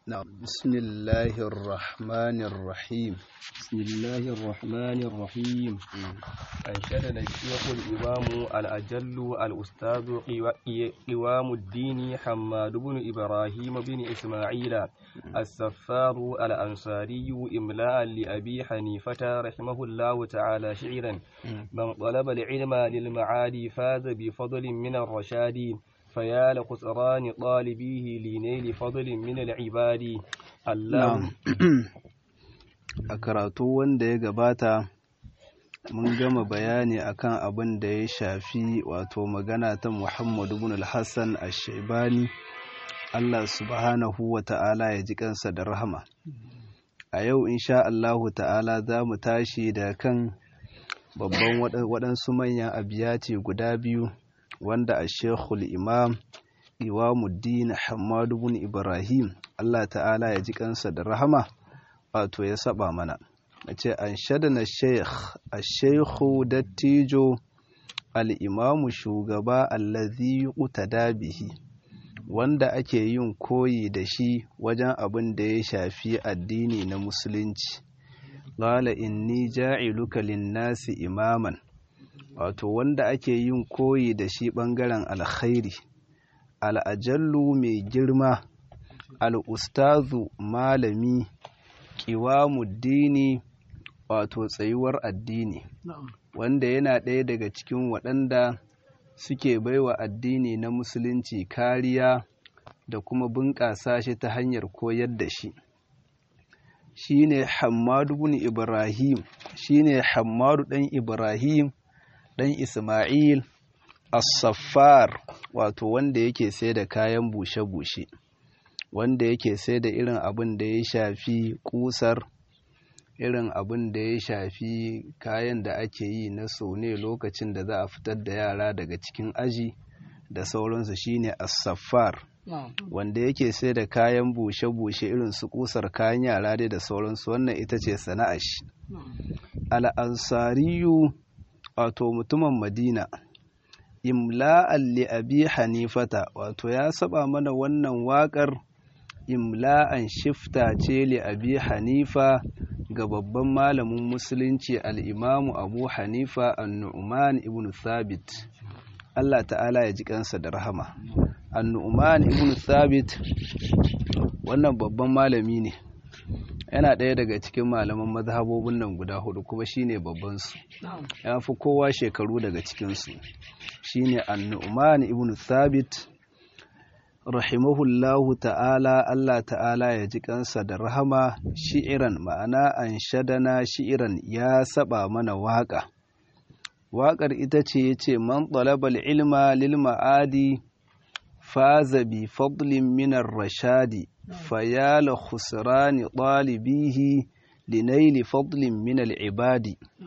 نعم بسم الله الرحمن الرحيم بسم الله الرحمن الرحيم أنشدنا الشيخ الإمام الأجل الأستاذ قوام الدين حماد بن إبراهيم بن إسماعيل السفار الأنصاري إملاء لأبي حنيفة رحمه الله تعالى شعرا من طلب العلم للمعالي فاز بفضل من الرشاد فيا لخسران طالبيه لنيل فضل من العباد نعم a karatu wanda ya gabata mun gama bayani akan abin da ya shafi wato magana ta Muhammadu ibn al-Hassan ash-Shaybani Allah subhanahu wa ta'ala ya ji kansa da rahama a yau insha Allahu ta'ala za mu tashi da kan babban waɗansu manyan abiyati guda biyu wanda a shekul imam iwamuddin hamadu bin ibrahim Allah ta'ala ya ji kansa da rahama wato ya saba mana a ce an shadana sheikh a sheikhu dattijo al'imamu shugaba allazi utada bihi wanda ake yin koyi da shi wajen abin da ya shafi addini na musulunci qala inni ja'iluka lin-nasi imaman wato wanda ake yin koyi da shi ɓangaren alkhairi al'ajallu mai girma al'ustazu malami ƙiwamuddini wato tsayuwar addini wanda yana ɗaya daga cikin waɗanda suke baiwa addini na musulunci kariya da kuma bunƙasa shi ta hanyar koyar da shi shine hammadu bin ibrahim shine hammadu ɗan ibrahim ɗan Ismail As-Saffar wato wanda yake sai da kayan bushe-bushe wanda yake sai da irin abin da ya shafi kusar irin abin da ya shafi kayan da ake yi na ne lokacin da za a fitar da yara daga cikin aji da sauransu shine As-Saffar wanda yake sai da kayan bushe-bushe irin su kusar kayan yara dai da sauransu wannan ita ce sana'ar shi al-ansariyu wato mutumin madina imla'an li abi hanifata wato ya saba mana wannan waƙar imla'an shifta ce li abi hanifa ga babban malamin musulunci al'imamu abu hanifa annu'uman ibn thabit Allah ta'ala ya ji kansa da rahama annu'uman ibn thabit wannan babban malami ne yana ɗaya daga cikin malaman mazhabobin nan guda hudu kuma shine babban su ya fi kowa shekaru daga cikinsu shine annu'man ibn thabit rahimahullahu ta'ala Allah ta'ala ya ji kansa da rahama shi'iran ma'ana an shadana shi'iran ya saba mana waƙa waƙar ita ce ya ce man talabal ilma lil ma'adi faza bi fadlin minar rashadi فيا خسران طالبيه لنيل فضل من العباد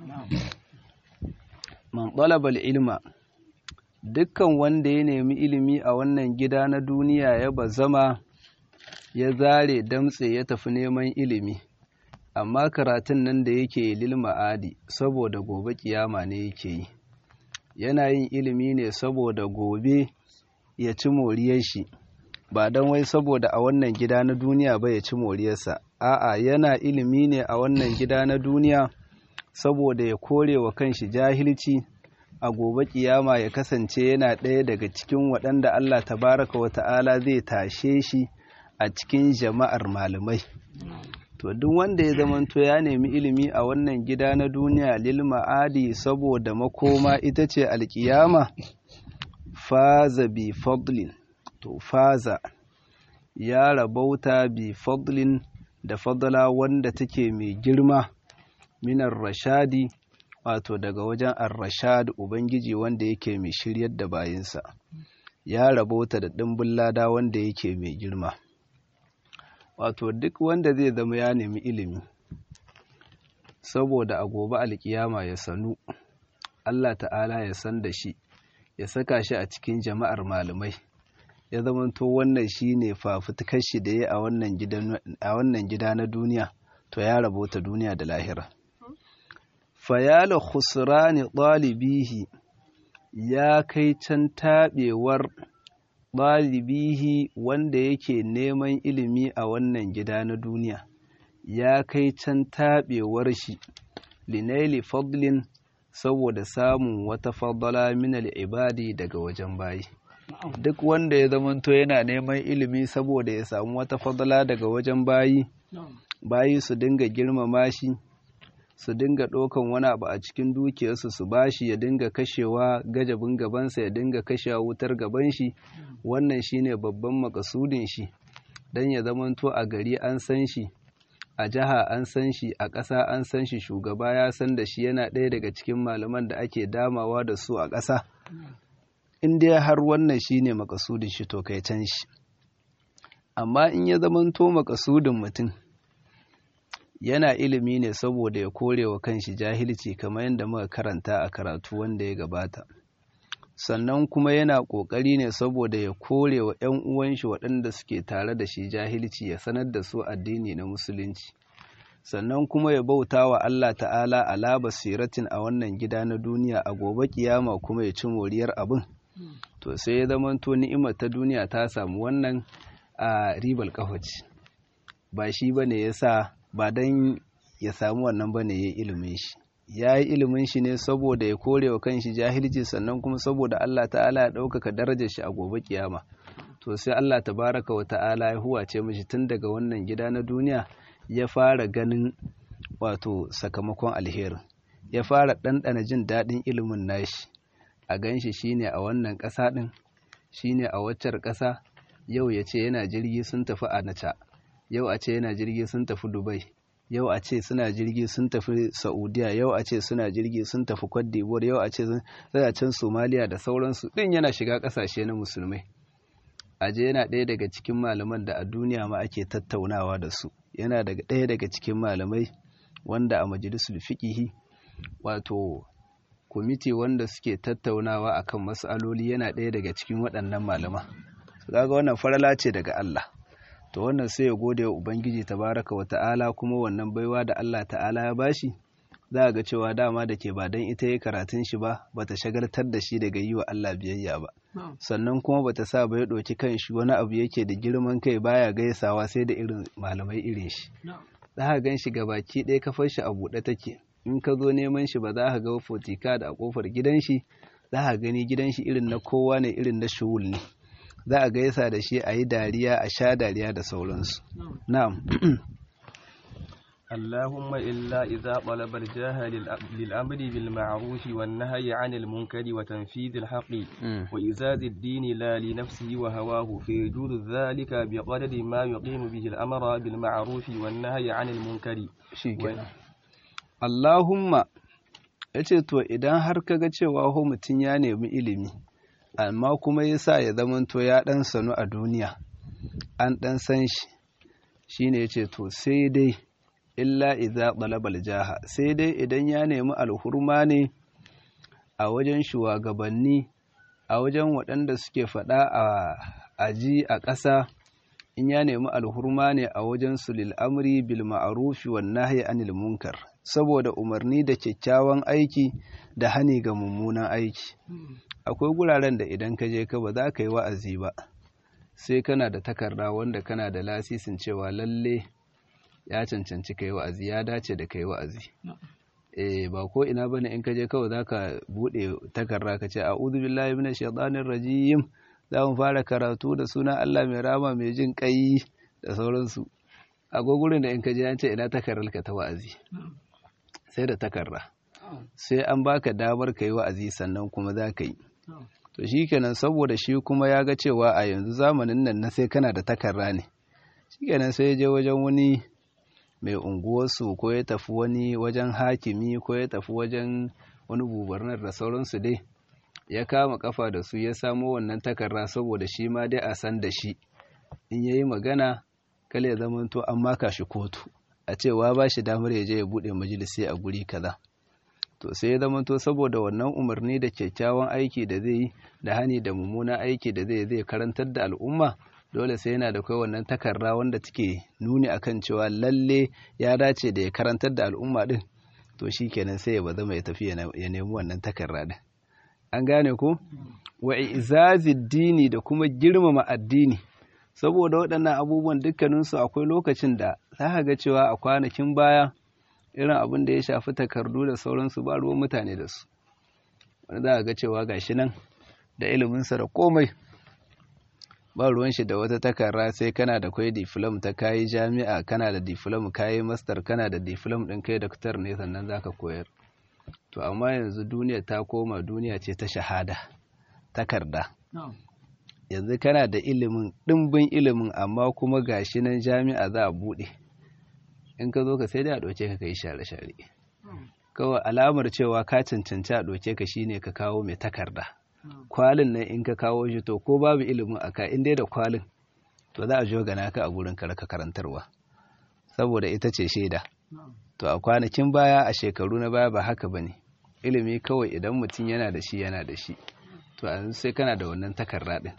من طلب العلم dukkan wanda ya nemi ilimi a wannan gida na duniya ya bazama ya zare damtse ya tafi neman ilimi amma karatun nan da yake lil ma'adi saboda gobe kiyama ne yake yi yana yin ilimi ne saboda gobe ya ci moriyar shi ba don wai saboda a wannan gida na duniya ba ya ci moriyarsa a'a yana ilimi ne a wannan gida na duniya saboda ya kore wa kanshi jahilci a gobe kiyama ya kasance yana ɗaya daga cikin waɗanda Allah tabaraka wa ta'ala zai tashe shi a cikin jama'ar malamai to duk wanda ya zamanto ya nemi ilimi a wannan gida na duniya lil ma'adi saboda makoma ita ce alkiyama faza bi fadlin to faza ya rabauta bi fadlin da fadla wanda take mai girma minar rashadi wato daga wajen ar-rashad ubangiji wanda yake mai shiryar da bayinsa ya rabauta da dimbin lada wanda yake mai girma wato duk wanda zai zama ya nemi ilimi saboda a gobe alkiyama ya sanu Allah ta'ala ya san da shi ya saka shi a cikin jama'ar malamai ya zamanto wannan shi ne fafutukar shi da ya a wannan gida na duniya to ya rabota duniya da lahira fayala khusrani ɗalibihi ya kai can taɓewar ɗalibihi wanda yake neman ilimi a wannan gida na duniya ya kai can taɓewar shi linaili fadlin saboda samun wata fadala minal ibadi daga wajen bayi duk wanda ya zamanto yana neman ilimi saboda ya samu wata fadala daga wajen bayi bayi su dinga girmama shi su dinga ɗaukan wani abu a cikin dukiyarsu su bashi ya dinga kashewa gajabin gabansa ya dinga kashewa wutar gaban shi wannan shine babban makasudin shi don ya zamanto a gari an san shi a jiha an san shi a ƙasa an san shi shugaba ya san da shi yana ɗaya daga cikin malaman da ake damawa da su a ƙasa in dai har wannan shine makasudin shi to kai can shi amma in ya zamanto makasudin mutum yana ilimi ne saboda ya kore wa kanshi jahilci kamar yadda muka karanta a karatu wanda ya gabata sannan kuma yana ƙoƙari ne saboda ya kore wa 'yan uwanshi waɗanda suke tare da shi jahilci ya sanar da su addini na musulunci sannan kuma ya bauta wa Allah ta'ala ala basiratin a wannan gida na duniya a gobe kiyama kuma ya ci moriyar abin to sai ya zamanto ni'imar ta duniya ta samu wannan a ribal kafaci ba shi bane yasa ba don ya samu wannan ba ne ya yi ilimin shi ya yi ilimin shi ne saboda ya kore wa kanshi jahilci sannan kuma saboda Allah ta'ala ya ɗaukaka darajar shi a gobe kiyama to sai Allah tabaraka wa ta'ala ya huwace mishi tun daga wannan gida na duniya ya fara ganin wato sakamakon alherin ya fara ɗanɗana jin daɗin ilimin nashi a ganshi shine a wannan ƙasa ɗin shine a waccar ƙasa yau ya ce yana jirgi sun tafi a naca yau a ce yana jirgi sun tafi dubai yau a ce suna jirgi sun tafi saudiya yau a ce suna jirgi sun tafi cote d'ivoire yau a ce suna can somaliya da sauransu din yana shiga kasashe na musulmai aje yana ɗaya daga cikin malaman da a duniya ma ake tattaunawa da su yana daga ɗaya daga cikin malamai wanda a majalisul fiqihi wato kwamiti wanda suke tattaunawa akan mas'aloli yana ɗaya daga cikin waɗannan malama kaga wannan farala ce daga Allah to wannan sai ya gode wa ubangiji tabaraka wa ta'ala kuma wannan baiwa da Allah ta'ala ya bashi za ga cewa dama da ke ba dan ita ya karatun shi ba bata shagaltar da shi daga yi wa Allah biyayya ba sannan kuma bata sa ba ya ɗauki kan shi wani abu yake da girman kai baya gaisawa sai da irin malamai irin shi za ka gan shi baki ɗaya kafar shi a buɗe take in ka zo neman shi ba za ka ga fotika da a kofar gidan shi za ka gani gidan shi irin na kowa ne irin na shuhul ne za a gaisa da shi a yi dariya a sha dariya da sauransu na'am اللهم إلا إذا طلب الجاه للأمر بالمعروف والنهي عن المنكر وتنفيذ الحق وإزاز الدين لا لنفسه وهواه فيجوز ذلك بقدر ما يقيم به الأمر بالمعروف والنهي عن المنكر اللهم yace to idan har kaga cewa ho mutum ya nemi ilimi amma kuma yasa ya zamanto ya dan sanu a duniya an dan san shi shine yace to sai dai illa idza talabal jaha sai dai idan ya nemi alhurma ne a wajen shugabanni a wajen waɗanda suke faɗa a aji a ƙasa in ya nemi alhurma ne a wajen su lil amri bil ma'rufi wan nahyi anil munkar saboda umarni da kyakkyawan aiki da hani ga mummunan aiki akwai guraren da idan ka je ka ba za ka yi wa'azi ba sai kana da takarda wanda kana da lasisin cewa lalle ya cancanci kai wa'azi ya dace da kai wa'azi eh ba ko ina bane in ka je kawai zaka bude takarda ka ce a'udhu billahi minash shaitanir rajim za mu fara karatu da sunan Allah mai rama mai jin kai da sauransu akwai gurin da in ka je an ce ina takardar ka ta wa'azi sai da takarda sai an baka damar ka yi wa'azi sannan kuma za ka yi to shikenan saboda shi kuma ya ga cewa a yanzu zamanin nan na sai kana da takarda ne shikenan sai ya je wajen wani mai unguwarsu ko ya tafi wani wajen hakimi ko ya tafi wajen wani gubernar da sauransu dai ya kama kafa da su ya samo wannan takarda saboda shi ma dai a san da shi in ya yi magana kale ya zama to an maka shi kotu a cewa ba shi damar ya je ya buɗe majalisi a guri kaza to sai ya zama to saboda wannan umarni da kyakkyawan aiki da zai yi da hani da mummunan aiki da zai zai karantar da al'umma dole sai yana da kai wannan takarda wanda take nuni akan cewa lalle ya dace da ya karantar da al'umma din to shi kenan sai ya bazama ya tafi ya nemi wannan takarda din an gane ko wa izazid dini da kuma girmama addini saboda waɗannan abubuwan dukkaninsu akwai lokacin da za ka ga cewa a kwanakin baya irin abin da ya shafi takardu da sauransu ba ruwan mutane da su wani za ga cewa gashi nan da iliminsa da komai ba ruwan shi da wata takarra sai kana da kwai diflom ta kayi jami'a kana da diflom kayi master kana da diflom ɗin kai daktar ne sannan zaka koyar to amma yanzu duniya ta koma duniya ce ta shahada takarda yanzu kana da ilimin ɗimbin ilimin amma kuma gashi nan jami'a za a buɗe in ka zo ka sai dai a ɗauke ka kai share-share kawai alamar cewa ka cancanci a ɗauke ka shine ka kawo mai takarda kwalin nan in ka kawo shi to ko babu ilimin a ka in dai da kwalin to za a jogana ka a gurin ka raka karantarwa saboda ita ce shaida to a kwanakin baya a shekaru na baya ba haka bane ilimi kawai idan mutum yana da shi yana da shi to yanzu sai kana da wannan takarda din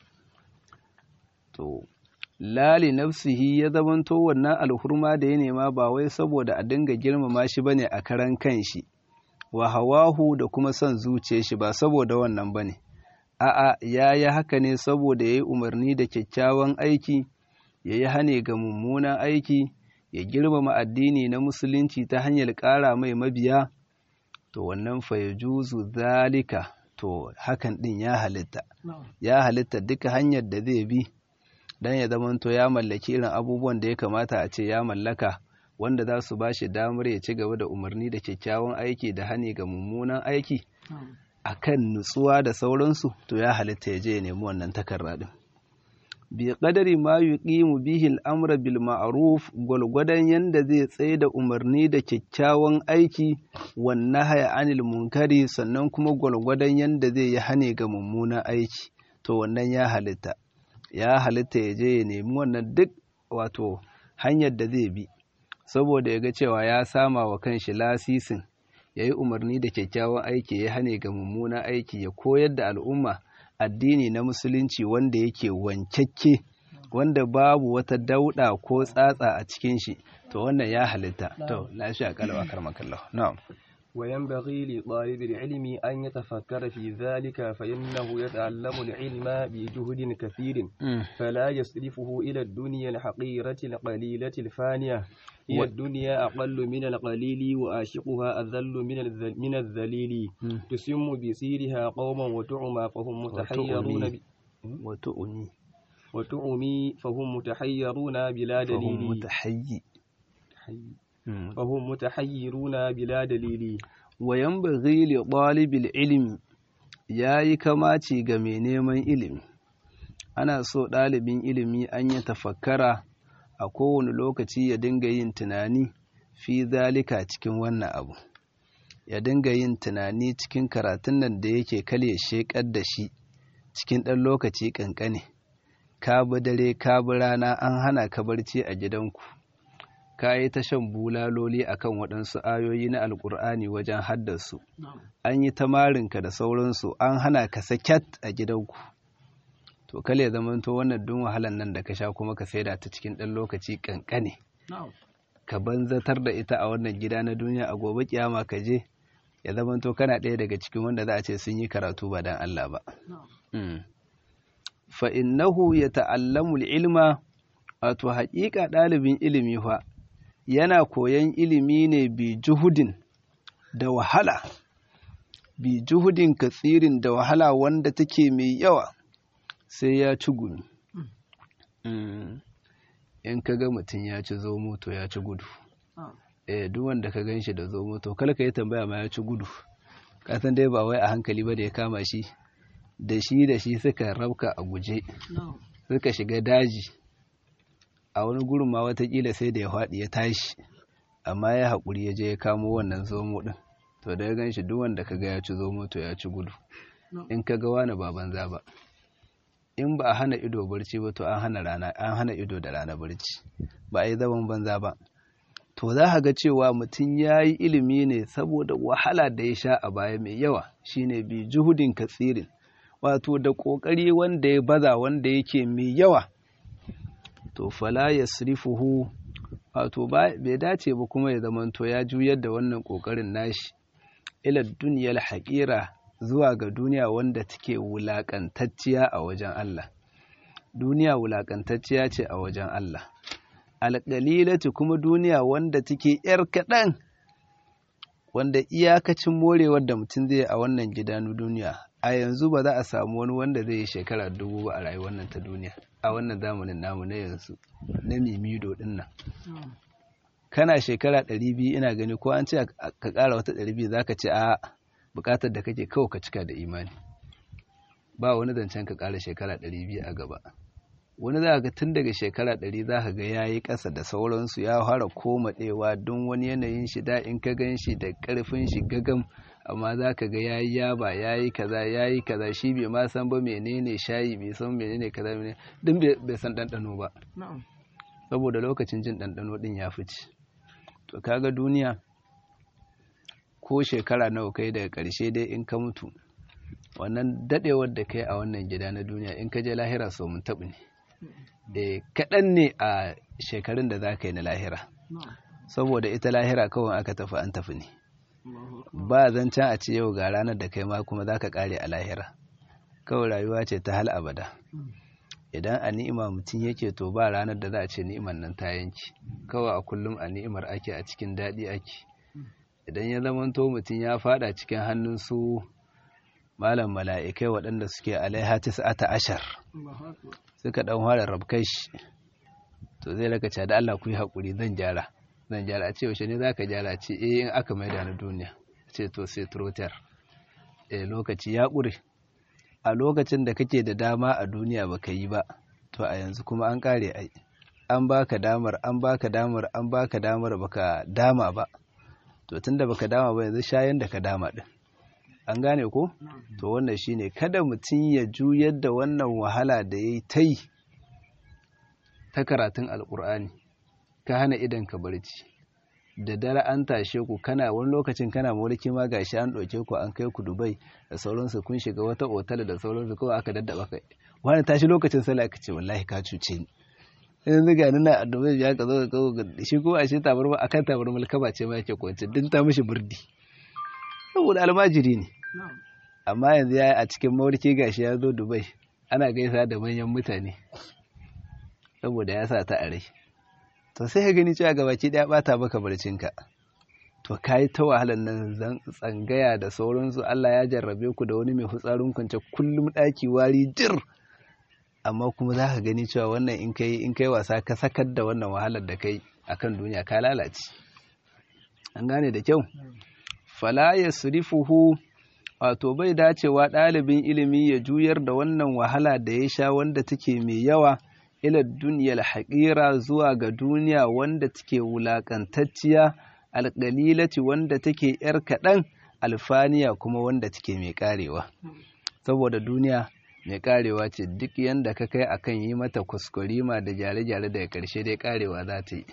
to lali nafsihi ya zamanto wannan alhurma da ya nema ba wai saboda a dinga girmama shi bane a karan kanshi wa hawahu da kuma son zuciya shi ba saboda wannan bane a'a ya yi haka ne saboda ya yi umarni da kyakkyawan aiki ya yi hane ga mummunan aiki ya girmama addini na musulunci ta hanyar ƙara mai mabiya to wannan fayajuzu zalika to hakan ɗin ya halitta ya halitta duka hanyar da zai bi don ya zamanto ya mallaki irin abubuwan da ya kamata a ce ya mallaka wanda za su ba shi damar ya ci gaba da umarni da kyakkyawan aiki da hani ga mummunan aiki a kan nutsuwa da sauransu to ya halitta ya je ya nemi wannan takarda din bi qadari ma yuqimu bihi al-amra bil ma'ruf gwalgwadon yanda zai tsaye da umarni da kyakkyawan aiki wan nahya anil munkari sannan kuma gwalgwadon yanda zai yi hane ga mummunan aiki to wannan ya halitta ya halitta ya je ya nemi wannan duk wato hanyar da zai bi saboda ya ga cewa ya sama wa kanshi lasisin ya yi umarni da kyakkyawan aiki ya hane ga mummunan aiki ya koyar da al'umma addini na musulunci wanda yake wankakke wanda babu wata dauɗa ko tsatsa a cikin shi to wannan ya halitta to lafiya kalwa karmakallah na'am وينبغي لطالب العلم أن يتفكر في ذلك فإنه يتعلم العلم بجهد كثير فلا يصرفه إلى الدنيا الحقيرة القليلة الفانية هي الدنيا أقل من القليل وآشقها أذل من من الذليل تسم بسيرها قوما وتعمى فهم متحيرون ب... وتؤمي وتعمي فهم متحيرون بلا دليل فهم متحيي فهم متحيرون بلا دليل وينبغي لطالب العلم yayi kamaci ga mai neman ilimi ana so ɗalibin ilimi an yi tafakkara a kowane lokaci ya dinga yin tunani fi zalika cikin wannan abu ya dinga yin tunani cikin karatun nan da yake kale shekar da shi cikin ɗan lokaci ƙanƙane ka bi dare ka bi rana an hana ka barci a gidanku ka yi ta shan bulaloli akan waɗansu ayoyi na alƙur'ani wajen haddasu an yi ta marinka da sauransu an hana ka sakyat a gidanku to kale zamanto wannan dun wahalan nan da ka sha kuma ka saida ta cikin ɗan lokaci ƙanƙane ka banzatar da ita a wannan gida na duniya a gobe kiyama ka je ya zamanto kana ɗaya daga cikin wanda za a ce sun yi karatu ba dan Allah ba fa innahu yata'allamu ilma wato haƙiƙa ɗalibin ilimi fa yana koyan ilimi ne bi juhudin da wahala bi juhudin katsirin da wahala wanda take mai yawa sai ya ci gumi in ka ga mutum ya ci zomo to ya ci gudu eh duk wanda ka gan shi da zomo to kala ka yi tambaya ma ya ci gudu ka san dai ba wai a hankali ba da ya kama shi da shi da shi suka rabka a guje suka shiga daji a wani gurin ma watakila sai da ya faɗi ya tashi amma ya haƙuri ya je ya kamo wannan zomo ɗin to da ya gan shi duk wanda ka ga ya ci zomo to ya ci gudu in ka ga wani ba banza ba in ba a hana ido barci ba to an hana rana an hana ido da rana barci ba a yi zaman banza ba to za ka ga cewa mutum ya yi ilimi ne saboda wahala da ya sha a baya mai yawa shine bi juhudin katsirin wato da ƙoƙari wanda ya baza wanda yake mai yawa to fala yasrifuhu wato bai dace ba kuma ya zamanto ya juyar da wannan ƙoƙarin nashi ila duniyar haƙira zuwa ga duniya wanda take wulakantacciya a wajen Allah duniya wulakantacciya ce a wajen Allah alƙalilatu kuma duniya wanda take ‘yar kaɗan wanda iyakacin morewar da mutum zai a wannan gida na duniya a yanzu ba za a samu wani wanda zai yi shekara dubu ba a rayuwar nan ta duniya a wannan zamanin namu na yanzu na mimido ɗin nan kana shekara ɗari biyu ina gani ko an ce ka ƙara wata ɗari biyu za ka ce a buƙatar da kake kawai ka cika da imani ba wani zancen ka ƙara shekara ɗari biyu a gaba wani za ga tun daga shekara ɗari za ka ga ya yi ƙasa da sauransu ya fara komaɗewa don wani yanayin shi da in ka gan shi da ƙarfin shi gagam amma za ka ga ya yi yaba ya yi kaza ya yi kaza shi bai ma san ba menene shayi bai san menene kaza menene din bai san ɗanɗano ba saboda lokacin jin ɗanɗano ɗin ya fice to kaga duniya ko shekara nawa kai daga ƙarshe dai in ka mutu wannan daɗewar da kai a wannan gida na duniya in ka je lahira so mun taɓu ne da kaɗan ne a shekarun da za ka yi na lahira saboda ita lahira kawai aka tafi an tafi ne ba zancen a ce yau ga ranar da kai ma kuma za ka ƙare a lahira kawai rayuwa ce ta hal abada idan a ni'ima mutum yake to ba ranar da za a ce ni'imar nan ta yanki kawai a kullum a ni'imar ake a cikin daɗi ake idan ya zamanto mutum ya fada cikin hannun su malam mala'ikai waɗanda suke alaiha tis'ata ashar suka ɗan fara rabkai shi to zai raka da Allah ku yi haƙuri zan gyara zan gyara a ce yaushe ne za ka gyara ce eh in aka maida na duniya ce to sai trotar eh lokaci ya ƙure a lokacin da kake da dama a duniya baka yi ba to a yanzu kuma an ƙare ai an baka damar an baka damar an baka damar baka dama ba to tunda baka dama ba yanzu shayan da ka dama din an gane ko to wannan shine kada mutum ya juyar da wannan wahala da yayi ta yi ta karatun alkur'ani ka hana idan ka barci da dare an tashe ku kana wani lokacin kana mulki ma gashi an ɗauke ku an kai ku Dubai da sauransu kun shiga wata otal da sauransu kawai aka daddaba kai wani tashi lokacin sallah ka ce wallahi ka cuce ni yanzu ga nuna a Dubai ya ka zo ka kawo shi ko a shi tabarma akan tabarma kaba ce ma yake kwance din ta mishi burdi saboda almajiri ne amma yanzu ya a cikin mawarki gashi ya zo Dubai ana gaisa da manyan mutane saboda ya sa ta a rai to sai ka gani cewa gabaki daya bata maka barcinka to kai ta wahalar nan tsangaya da sauransu Allah ya jarrabe ku da wani mai hutsarin kwance kullum daki wari jir amma kuma za ka gani cewa wannan in kai in kai wasa ka sakar da wannan wahalar da kai akan duniya ka lalace an gane da kyau fala yasrifuhu wato bai dacewa ɗalibin ilimi ya juyar da wannan wahala da ya sha wanda take mai yawa ila duniyar haƙira zuwa ga duniya wanda take wulaƙantacciya alƙalilati wanda take ‘yar kaɗan alfaniya kuma wanda take mai ƙarewa saboda duniya mai ƙarewa ce duk yanda ka kai akan yi mata kuskurima da gyare-gyare daga ƙarshe dai ƙarewa za ta yi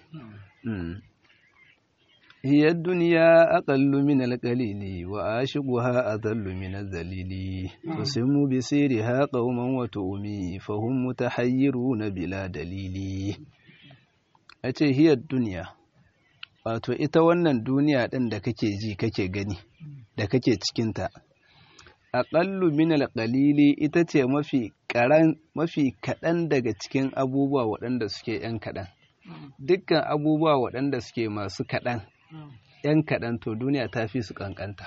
هي الدنيا أقل من القليل وآشقها أذل من الذليل تسم بسيرها قوما وتؤمي فهم متحيرون بلا دليل أتي هي الدنيا wato ita wannan duniya ɗin da kake ji kake gani da kake cikinta aƙallu min alƙalili ita ce mafi mafi kaɗan daga cikin abubuwa waɗanda suke ‘yan kaɗan dukkan abubuwa waɗanda suke masu kaɗan ‘yan kaɗan to duniya ta fi su ƙanƙanta.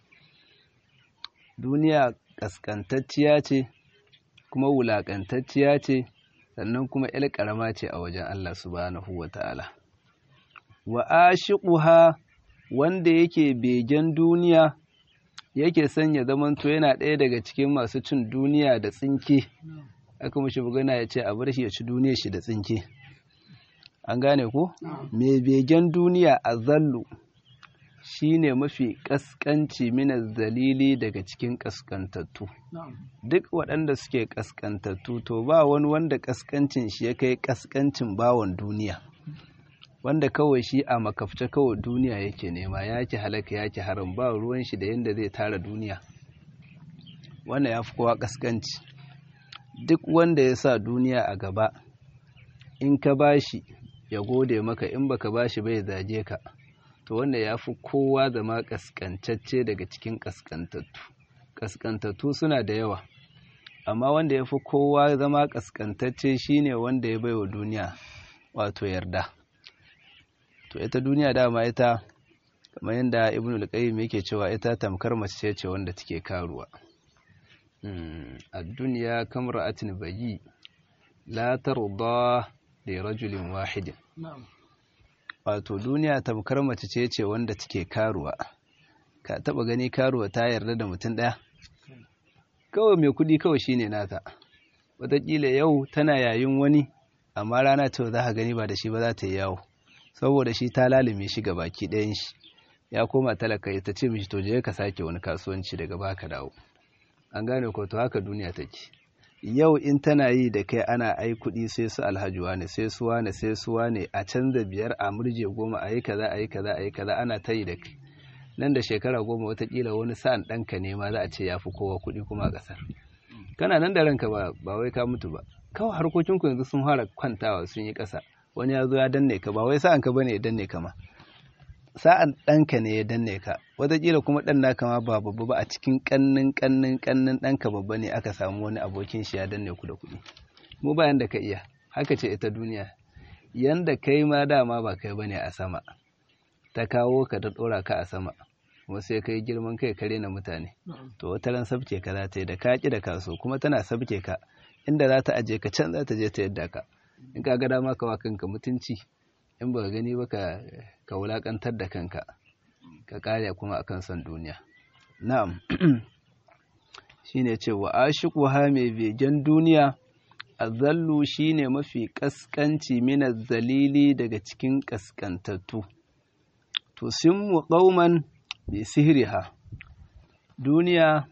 Duniya ƙasƙantacciya ce, kuma wulaƙantacciya ce, sannan kuma ‘yar ƙarama ce a wajen Allah subhanahu wa ta'ala. Wa ashiquha wanda yake begen duniya, yake sanya zamanto yana ɗaya daga cikin masu cin duniya da tsinke, aka mashi bugana ya ce a bar shi ya ci duniya shi da tsinke. an gane ko mai begen duniya a zallu shine mafi kaskanci mina zalili daga cikin kaskantattu duk waɗanda suke kaskantattu to ba wani wanda kaskancin shi ya kai kaskancin bawon duniya wanda kawai shi a makafce kawai duniya yake nema yake halaka yake haram ba ruwan shi da yadda zai tara duniya wanda ya fi kowa kaskanci duk wanda ya sa duniya a gaba in ka bashi ya gode maka in baka bashi bai zage ka to wanda ya fi kowa zama kaskantacce daga cikin kaskantattu kaskantattu suna da yawa amma wanda ya fi kowa zama kaskantacce shine wanda ya baiwa duniya wato yarda to ita duniya dama ita kamar yadda ibn al-qayyim yake cewa ita tamkar mace ce wanda take karuwa a duniya kamar atin bayi la tarda li rajulin wahidin wato duniya tamkar mace ce ce wanda take karuwa ka taba gani karuwa ta yarda da mutum daya kawai mai kudi kawai shine nata wataƙila yau tana yayin wani amma rana ta za ka gani ba da shi ba za ta yi yawo saboda shi ta lalime shi ga baki ɗayan shi ya koma talaka ta ce mishi to je ka sake wani kasuwanci daga baka dawo an gane ko to haka duniya take yau in tana yi da kai ana ai kuɗi sai su alhajuwa ne sai su wane sai su wane a canza biyar a murje goma a yi kaza a yi kaza a yi kaza ana ta yi da kai nan da shekara goma watakila wani sa'an ɗanka ne ma za a ce ya fi kowa kuɗi kuma a ƙasar kana nan da ranka ba ba wai ka mutu ba kawai harkokinku yanzu sun fara kwantawa sun yi ƙasa wani ya zo ya danne ka ba wai sa'an ka bane ya danne ka ma sa'an ɗanka ne ya danne ka wataƙila kuma ɗan naka ma ba babba ba a cikin ƙannin ƙannin ƙannin ɗanka babba ne aka samu wani abokin shi ya danne ku da kuɗi mu ba yanda ka iya haka ce ita duniya yanda kai ma dama ba kai bane a sama ta kawo ka ta ɗora ka a sama kuma sai kai girman kai kare na mutane to wata ran sabke ka za ta yi da ka ƙi da kaso kuma tana sabke ka inda za ta aje ka can za ta je ta yadda ka in ka ga dama ka wa kanka mutunci in ba gani ba ka wulakantar da kanka ka kare kuma akan son duniya na'am shine cewa ashiquha mai begen duniya azallu shine mafi kaskanci min zalili daga cikin kaskantattu to simmu qauman bi sihriha duniya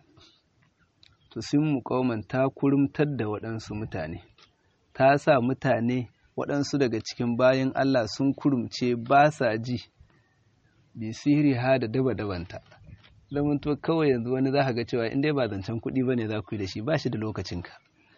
to simmu qauman ta kurumtar da waɗansu mutane ta sa mutane waɗansu daga cikin bayan Allah sun kurumce ba sa ji bi sihiri ha da daba dabanta zaman to kawai yanzu wani za ka ga cewa in dai ba zancen kuɗi ba ne za ku yi da shi ba shi da lokacinka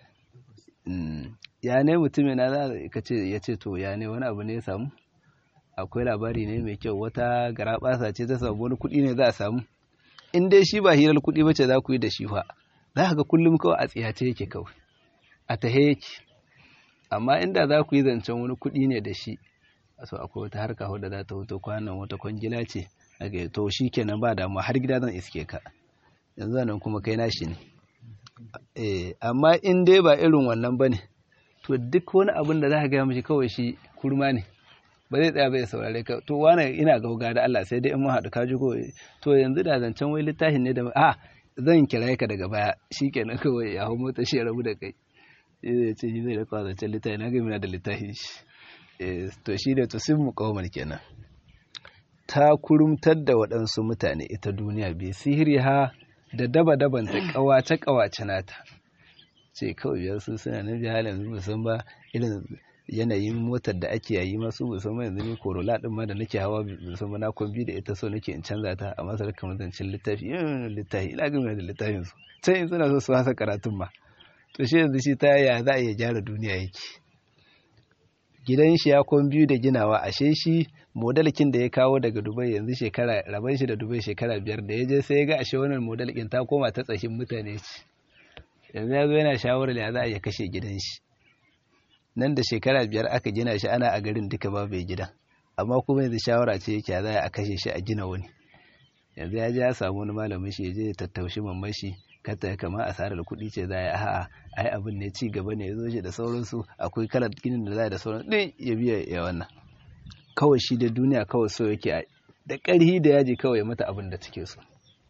ya ne mutum na za ka ce ya ce to ya ne wani abu ne ya samu akwai labari ne mai kyau wata garaɓasa ce ta samu wani kuɗi ne za a samu in dai shi ba hirar kuɗi ba ce za ku yi da shi fa za ka ga kullum kawai a tsiyace yake kawai a tahe yake amma inda za ku yi zancen wani kuɗi ne da shi so akwai wata harka wadda za ta hoto kwanan wata kwangila ce daga to shi kenan ba damuwa har gida zan iske ka yanzu nan kuma kai nashi ne eh amma in dai ba irin wannan bane to duk wani abin da za ka gaya mishi kawai shi kurma ne ba zai tsaya bai saurare ka to wani ina gauga da Allah sai dai in mun haɗu ka ji ko to yanzu da zancen wai littafin ne da a zan kira ka daga baya shikenan kawai ya hau mota shi ya rabu da kai zai ce shi zai da kwazancen littafi na gami da littafi shi to shi da tusin mukawamar kenan ta kurumtar da waɗansu mutane ita duniya bai sihiri ha da daba-daban ta ƙawace-ƙawace nata ce kawai biyar su suna na biya halin zuwa san ba irin yanayin motar da ake yayi masu musamman yanzu ne korola din ma da nake hawa musamman na kwambi da ita so nake in canza ta a masar kamar zancen littafi yin littafi ina gami da littafin su can in suna so su hasa karatun ma to shi yanzu shi ta yaya za a iya gyara duniya yake gidan shi ya kwan biyu da ginawa ashe shi modalkin da ya kawo daga dubai yanzu shekara raban shi da dubai shekara biyar da ya je sai ya ga ashe wannan modalkin ta koma ta tsakin mutane ce yanzu ya zo yana shawarar ya za a iya kashe gidan shi nan da shekara biyar aka gina shi ana a garin duka babu gidan amma kuma yanzu shawara ce yake za a kashe shi a gina wani yanzu ya je ya samu wani malamin shi ya je ya tattaushi mamman shi kata kama asarar kuɗi ce za a yi a'a ai abin ne ci gaba ne ya zo shi da sauransu akwai kalar ginin da za a da sauransu ɗin ya biya ya wannan kawai shi da duniya kawai so yake da ƙarhi da yaji kawai ya mata abin da take so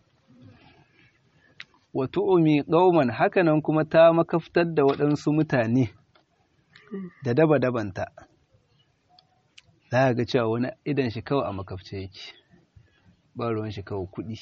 wato umi ƙauman hakanan kuma ta makaftar da waɗansu mutane da daba-dabanta za a ga cewa wani idan shi kawai a makafce yake ba ruwan shi kawai kuɗi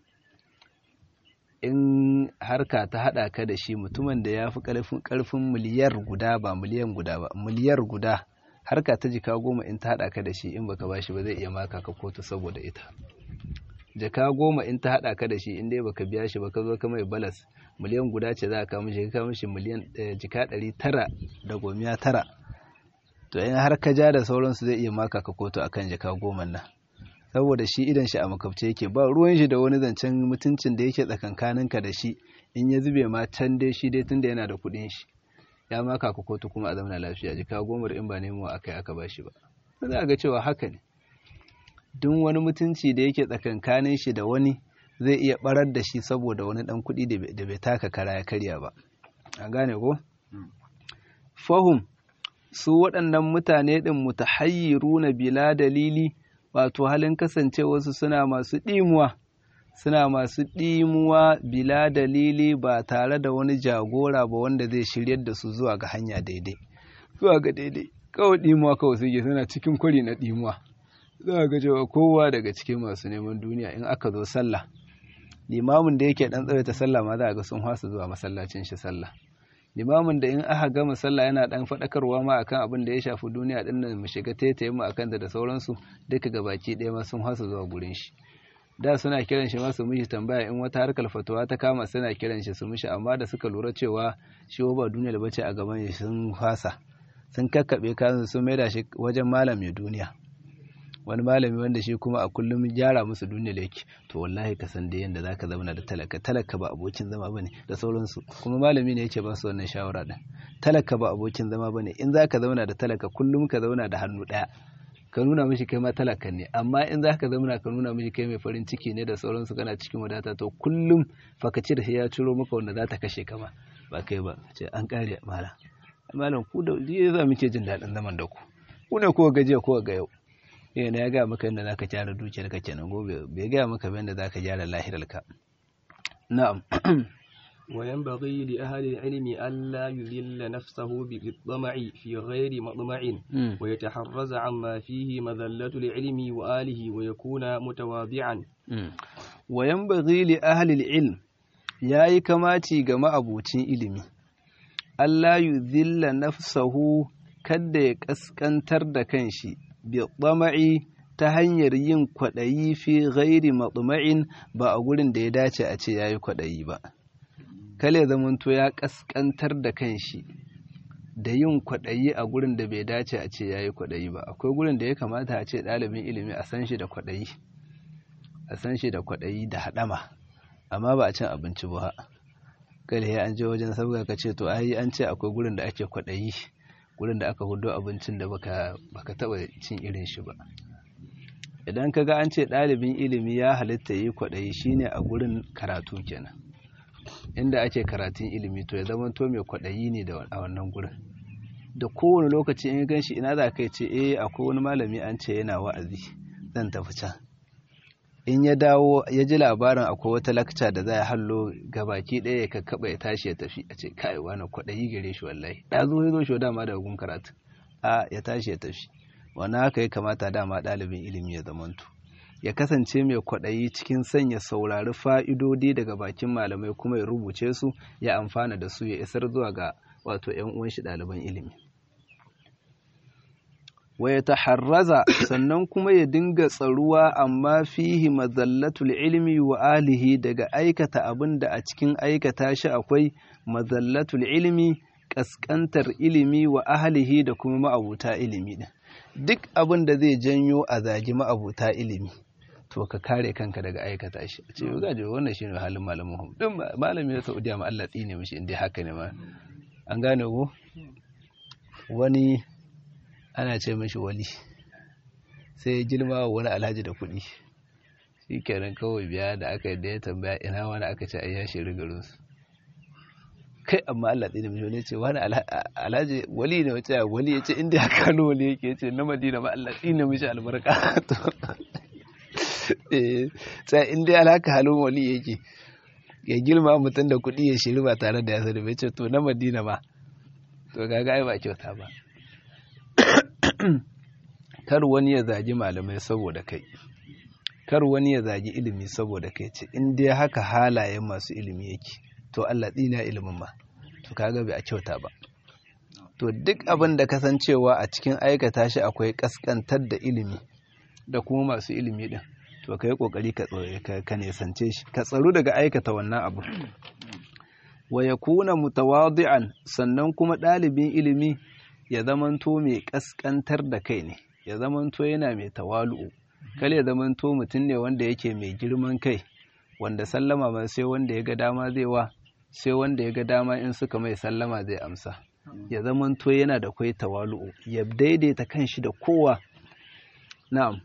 in harka ta haɗa ka da shi mutumin da ya fi ƙarfin miliyar guda ba miliyan guda ba miliyar guda harka ta jika goma in ta haɗa ka da shi in baka bashi ba zai iya maka ka kotu saboda ita jaka goma in ta haɗa ka da shi in dai baka biya shi ba ka zo ka mai balas miliyan guda ce za ka mishi ka mishi miliyan jika ɗari tara da gomiya tara to in har ka ja da sauransu zai iya maka ka kotu akan jaka goma nan saboda shi idan shi a makabce yake ba ruwan shi da wani zancen mutuncin da yake tsakankaninka da shi in ya zube ma can dai shi dai tunda yana da kuɗin shi ya maka ka kotu kuma a zamana lafiya jika gomar in ba nemo aka yi aka ba shi ba za ga cewa haka ne duk wani mutunci da yake tsakankanin shi da wani zai iya barar da shi saboda wani dan kuɗi da bai taka kara ya karya ba an gane ko fahum su waɗannan mutane ɗin mutahayyiruna bila dalili wato halin kasancewarsu suna masu ɗimuwa suna masu ɗimuwa bila dalili ba tare da wani jagora ba wanda zai shiryar da su zuwa ga hanya daidai zuwa ga daidai kawai ɗimuwa kawai suke suna cikin kwari na ɗimuwa za ga cewa kowa daga cikin masu neman duniya in aka zo sallah limamin da yake ɗan tsawaita sallah ma za ga sun hasa zuwa masallacin shi sallah limamin da in aka gama sallah yana dan faɗakarwa ma akan abin da ya shafi duniya din nan mu shiga taitaye mu akan da sauransu duka gabaki ɗaya ma sun hasa zuwa gurin shi da suna kiran shi ma su mishi tambaya in wata harkar fatawa ta kama suna kiran shi su mishi amma da suka lura cewa shi ba duniya da bace a gaban shi sun fasa sun kakkaɓe kansu sun maida shi wajen malam mai duniya wani malami wanda shi kuma a kullum gyara musu duniya yake to wallahi ka san da yanda zaka zauna da talaka talaka ba abokin zama bane da sauransu kuma malami ne yake ba su wannan shawara din talaka ba abokin zama bane in zaka zauna da talaka kullum ka zauna da hannu daya ka nuna mishi kai ma talaka ne amma in zaka zauna ka nuna mishi kai mai farin ciki ne da sauransu kana cikin wadata to kullum fakaci da ya ciro maka wanda za ta kashe kama ba kai ba ce an kare malam malam ku da za muke jin daɗin zaman da ku ku ne kowa gajiya kowa ga yau yana ya gaya maka yadda za ka gyara dukiyar ka kenan gobe bai gaya maka yadda za ka gyara lahirarka na'am وينبغي لأهل العلم ألا يذل نفسه بالطمع في غير مطمع ويتحرز عما فيه مذلة العلم وآله ويكون متواضعا وينبغي لأهل العلم yayi kamaci ga ma'abucin ilimi Allah yuzilla nafsahu kada ya kaskantar da kanshi biɗama'i ta hanyar yin kwaɗayi fi ghairi matsuma'in ba a gurin da ya dace a ce ya yi kwaɗayi ba. Kale zamanto ya ƙasƙantar da kanshi da yin kwaɗayi a gurin da bai dace a ce ya yi kwaɗayi ba. Akwai gurin da ya kamata a ce ɗalibin ilimi a san shi da kwaɗayi, a san shi da kwaɗayi da haɗama, amma ba a cin abinci ba. Kale ya an je wajen sabga ka ce to ai an ce akwai gurin da ake kwaɗayi. gurin da aka hudo abincin da baka baka taba cin irin shi ba idan ka ga an ce ɗalibin ilimi ya halitta yi kwaɗayi shine a gurin karatu kenan inda ake karatun ilimi to ya zama to mai kwaɗayi ne a wannan gurin da kowane lokaci in gan shi ina za ka ce eh akwai wani malami an ce yana wa'azi zan tafi can in ya dawo ya ji labarin akwai wata lakca da za a hallo baki ɗaya ya kakkaɓa ya tashi ya tafi a ce kai wani kwaɗayi gare shi wallahi da zo ya zo shi dama daga gun karatu a ya tashi ya tafi wani haka ya kamata dama ɗalibin ilimi ya zamanto ya kasance mai kwaɗayi cikin sanya saurari fa'idodi daga bakin malamai kuma ya rubuce su ya amfana da su ya isar zuwa ga wato ‘yan uwan shi ɗaliban ilimi wa ya taharraza sannan kuma ya dinga tsaruwa amma fihi mazallatul ilmi wa alihi daga aikata abin da a cikin aikata shi akwai mazallatul ilmi kaskantar ilimi wa ahlihi da kuma ma'abuta ilimi din duk abin da zai janyo a zagi ma'abuta ilimi to ka kare kanka daga aikata shi a ce ga jo wannan shine halin malamin hum din malami na Saudiya ma Allah tsine mishi indai haka ne ma an gane ko wani ana ce mashi wali sai ya girma wani alhaji da kuɗi shi kenan kawai biya da aka yi da ya tambaya ina wani aka ce ayya shi rigarinsu kai amma Allah ɗaya mai wani ce wani alhaji wali ne wace wali ya ce inda ya kano wali yake ce na madina ma Allah ɗina mishi albarka to sai inda alhaka halin wali yake ya girma mutum da kuɗi ya shiri ba tare da ya sani bai ce to na madina ma to kaga ai ba kyauta ba kar wani ya zagi malamai saboda kai kar wani ya zagi ilimi saboda kai ce in dai haka halayen masu ilimi yake to Allah tsina ilimin ma to kaga bai a kyauta ba to duk abin da kasancewa a cikin aikata shi akwai kaskantar da ilimi da kuma masu ilimi din to ka yi kokari ka nesance shi ka tsaru daga aikata wannan abu wa yakuna mutawadi'an sannan kuma ɗalibin ilimi ya zamanto mai kaskantar da kai ne ya zamanto yana mai tawalu'u kale zaman to mutum ne wanda yake mai girman kai wanda sallama ma sai wanda ya ga dama zai wa sai wanda ya ga dama in suka mai sallama zai amsa ya zaman to yana da kwai tawalu'u ya daidaita kanshi da kowa na'am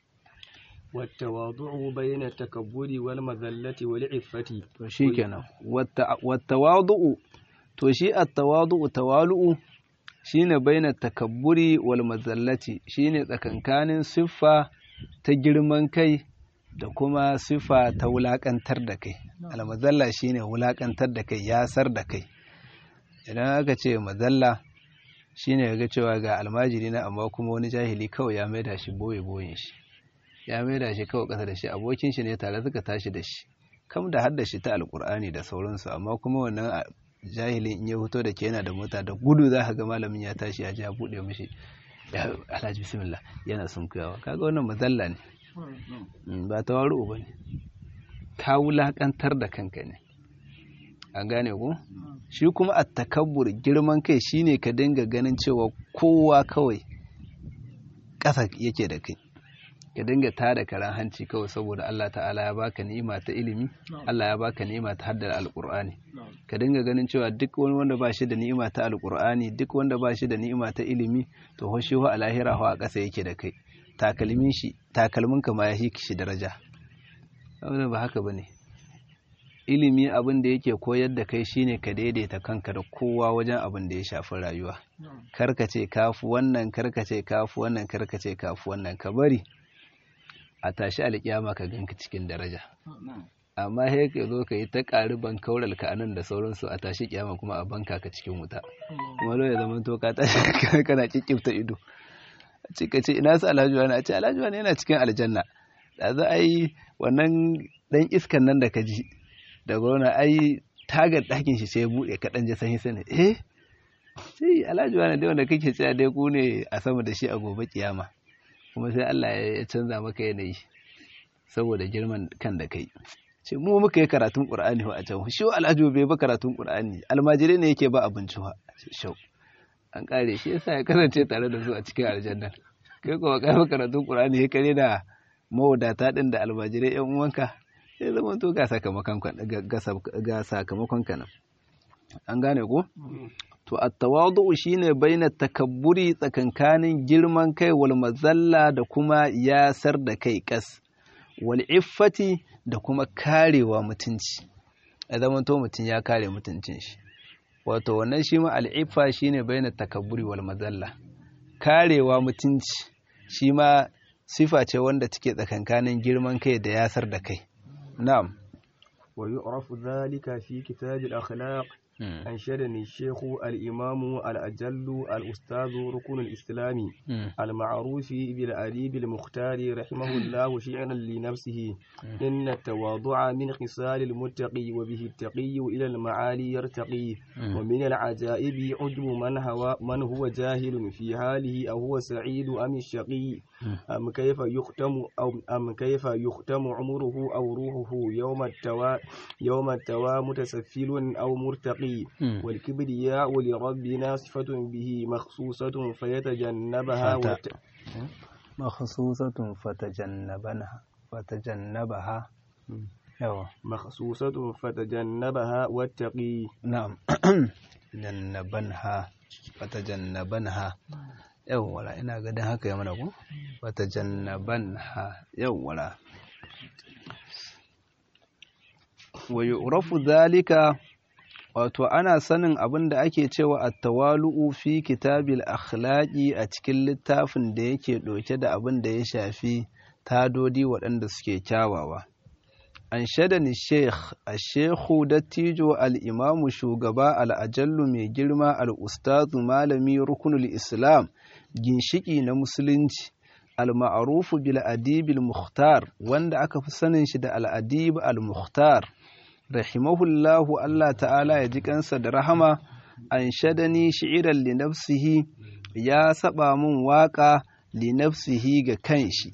والتواضع بين التكبر والمذلة والعفة to shikenan wattawadu'u to shi at-tawadu'u tawalu'u shine baina takabburi wal mazallati shine tsakankanin siffa ta girman kai da kuma siffa ta wulakantar da kai al-mazalla shine wulakantar da kai yasar da kai idan aka ce mazalla shine ga cewa ga almajiri na amma kuma wani jahili kawai ya maida shi boye boyen shi ya maida shi kawai kasa da shi abokin shi ne tare suka tashi da shi kam da hadda shi ta alkur'ani da sauransu amma kuma wannan jahilin in ya fito da ke yana da mota da gudu za ka ga malamin ya tashi ya ji ya buɗe mishi ya alhaji bismillah yana sunkuyawa kaga wannan mazalla ne ba tawaru ba ne ka wulakantar da kanka ne an gane ku shi kuma a takabbur girman kai shine ka dinga ganin cewa kowa kawai ƙasa yake da kai ka dinga tada karan hanci kawai saboda Allah ta'ala ya baka ni'ima ta ilimi Allah ya baka ni'ima ta haddar alqur'ani ka dinga ganin cewa duk wani wanda ba shi da ni'ima ta alqur'ani duk wanda ba shi da ni'ima ta ilimi to ho shi ho a lahira ho a ƙasa yake da kai takalmin shi takalmin ka ma ya shi shi daraja wannan ba haka bane ilimi abin da yake koyar da kai shine ka daidaita kanka da kowa wajen abin da ya shafi rayuwa karkace kafu wannan karkace kafu wannan karkace kafu wannan ka bari a tashi alƙiyama ka ganka cikin daraja amma sai ka zo ka yi ta ƙari ban kaural ka anan da sauransu a tashi kiyama kuma a banka ka cikin wuta kuma lo ya zama to ka tashi kana kikkifta ido a ce ka ce ina su alhaji wani a ce alhaji wani yana cikin aljanna da za a yi wannan dan iskan nan da ka ji da gwamna ai tagar ɗakin shi sai ya buɗe ka ɗan ji sanyi sani eh sai alhaji wani dai wanda kake cewa dai ku ne a sama da shi a gobe kiyama kuma sai Allah ya canza maka yanayi saboda girman kan da kai ce mu muka yi karatun Qur'ani a can shi Alhaji bai ba karatun Qur'ani almajirai ne yake ba abinci wa shau an kare shi yasa ya kasance tare da su a cikin aljanna kai kuma kai ba karatun Qur'ani ya kare da mawadata din da almajirai yan uwanka sai zama to ga sakamakon ga sakamakon ka nan an gane ko to at-tawadu shine baina takabburi tsakankanin girman kai wal mazalla da kuma yasar da kai kas wal iffati da kuma karewa mutunci ya zama to mutum ya kare mutuncin shi wato wannan shi ma al-iffa shine baina takabburi wal mazalla karewa mutunci shi ma sifa ce wanda take tsakankanin girman kai da yasar da kai na'am wa yu'rafu dhalika fi kitab al-akhlaq أنشدني الشيخ الإمام الأجل الأستاذ ركن الإسلام المعروف بالأديب المختار رحمه الله شعرا لنفسه إن التواضع من خصال المتقي وبه التقي إلى المعالي يرتقي ومن العجائب عجب من هو, من هو جاهل في حاله أو هو سعيد أم الشقي أم كيف يختم أو أم كيف يختم عمره أو روحه يوم التوا يوم التوا متسفل أو مرتقي والكبرياء لربنا صفة به مخصوصة فيتجنبها فت... وت... مخصوصة فتجنبها فتجنبها يوا مخصوصة فتجنبها واتقي نعم جنبنها فتجنبنها yawwala ina ga dan haka ya mana ku wata jannaban ha yawwala wa yu'rafu dhalika wato ana sanin abin da ake cewa at-tawalu'u fi kitabil akhlaqi a cikin littafin da yake ɗauke da abin da ya shafi tadodi waɗanda suke kyawawa an shadani sheikh a shekhu dattijo al'imamu shugaba al'ajallu mai girma al'ustazu malami rukunul islam ginshiki na musulunci al-ma'arufu bil adibil muhtar wanda aka fi sanin shi da al'adib al-muhtar rahimahullahu Allah ta'ala ya ji kansa da rahama an shadani shi'iran li nafsihi ya saba min waka li nafsihi ga kanshi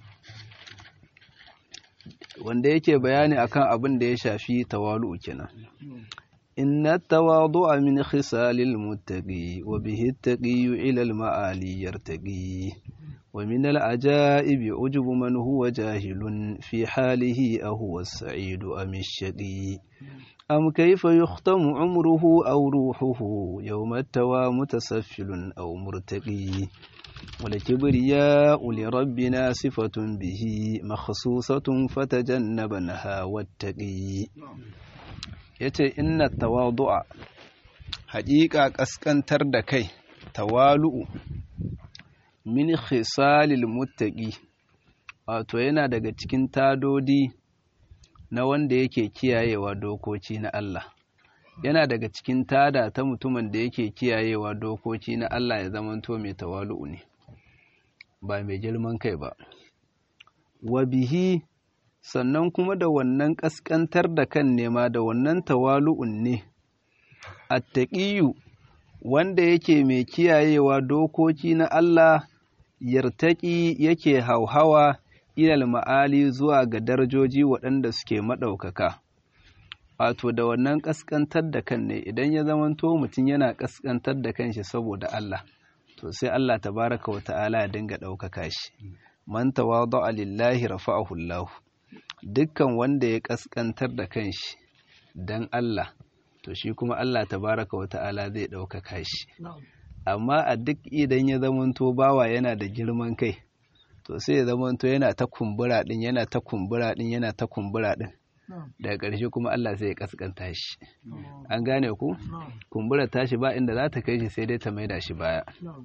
wanda yake bayani akan abin da ya shafi tawalu kenan inna tawadu'a min khisalil muttaqi wa bihi at-taqi ila al-ma'ali yartaqi ومن العجائب عجب من هو جاهل في حاله أهو السعيد أم الشقي أم كيف يختم عمره أو روحه يوم التوى متسفل أو مرتقي والكبرياء لربنا صفة به مخصوصة فتجنبنها واتقي yace inna tawadu'a haƙiƙa ƙasƙantar da kai tawalu'u min khisalil muttaqi wato yana daga cikin tadodi na wanda yake kiyayewa dokoki na Allah yana daga cikin tada ta mutumin da yake kiyayewa dokoki na Allah ya zamanto mai tawalu'u ne ba mai girman kai ba wa bihi sannan kuma da wannan ƙasƙantar da kan nema da wannan tawalu'un ne attaqiyu wanda yake mai kiyayewa dokoki na Allah yartaki yake hauhawa ilal ma'ali zuwa ga darajoji waɗanda suke maɗaukaka wato da wannan ƙasƙantar da kan ne idan ya zamanto mutum yana ƙasƙantar da kanshi saboda Allah to sai Allah tabaraka wa ta'ala ya dinga ɗaukaka shi man tawada'a lillahi rafa'ahu Allah dukkan wanda ya ƙasƙantar da kanshi dan Allah to shi kuma Allah tabaraka wa ta'ala zai ɗaukaka shi amma a duk idan ya zamanto bawa yana da girman kai to sai ya zamanto yana ta kumbura ɗin yana ta kumbura ɗin yana ta kumbura ɗin daga ƙarshe kuma Allah sai ya kaskanta shi an gane ku kumbura tashi ba inda za ta kai shi sai dai ta maida shi baya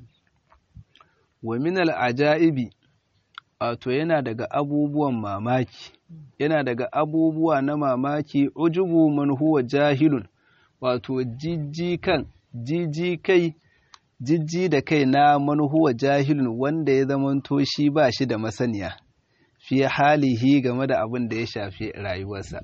wa min al'ajaibi wato yana daga abubuwan mamaki yana daga abubuwa na mamaki ujubu man huwa jahilun wato jijji kan jijji kai jijji da kai na man huwa jahilun wanda ya zamanto shi ba shi da masaniya fi halihi game da abin da ya shafi rayuwarsa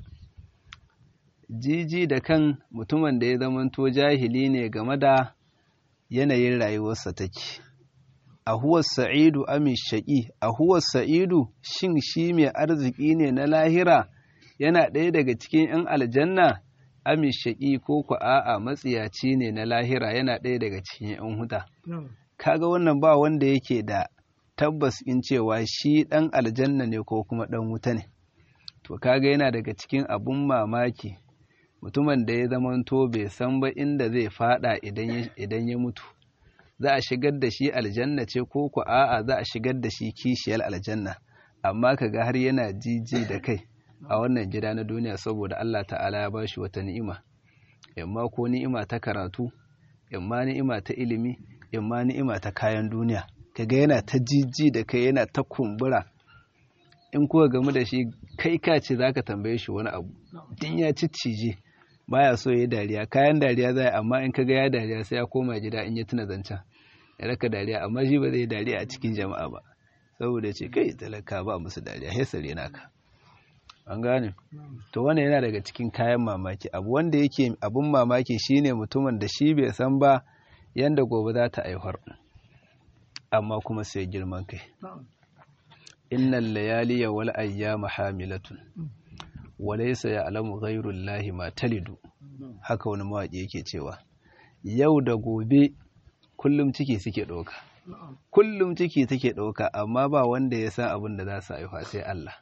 jiji da kan mutumin da ya zamanto jahili ne game da yanayin rayuwarsa take a huwar sa'idu amin shaƙi a huwar sa'idu shin shi mai arziki ne na lahira yana ɗaya daga cikin 'yan aljanna amin shaƙi ko ku a'a matsiyaci ne na lahira yana ɗaya daga cikin 'yan huta kaga wannan ba wanda yake da tabbas in cewa shi ɗan aljanna ne ko kuma ɗan wuta ne to kaga yana daga cikin abun mamaki mutumin da ya zamanto bai san ba inda zai fada idan ya mutu za a shigar da shi aljanna ce ko ku a'a za a shigar da shi kishiyar aljanna amma kaga har yana jiji da kai a wannan gida na duniya saboda Allah ta'ala ya bashi wata ni'ima imma ko ni'ima ta karatu imma ni'ima ta ilimi imma ni'ima ta kayan duniya kaga yana ta jiji da kai yana ta kumbura in kuka gamu da shi kai ka ce za ka tambaye shi wani abu din ya ciccije baya so ya dariya kayan dariya zai amma in kaga ya dariya sai ya koma gida in ya tuna zancen ya raka dariya amma shi ba zai dariya a cikin jama'a ba saboda ce kai talaka ba musu dariya hesare naka an gane to wannan yana daga cikin kayan mamaki abu wanda yake abun mamaki shine mutumin da shi bai san ba yanda gobe za ta aihuwar amma kuma sai girman kai innal layaliya wal ayyama hamilatun wa laysa ya'lamu ghayru llahi ma talidu haka wani mawaki yake cewa yau da gobe kullum ciki suke ɗauka kullum ciki take ɗauka amma ba wanda ya san abin da za su haifa sai Allah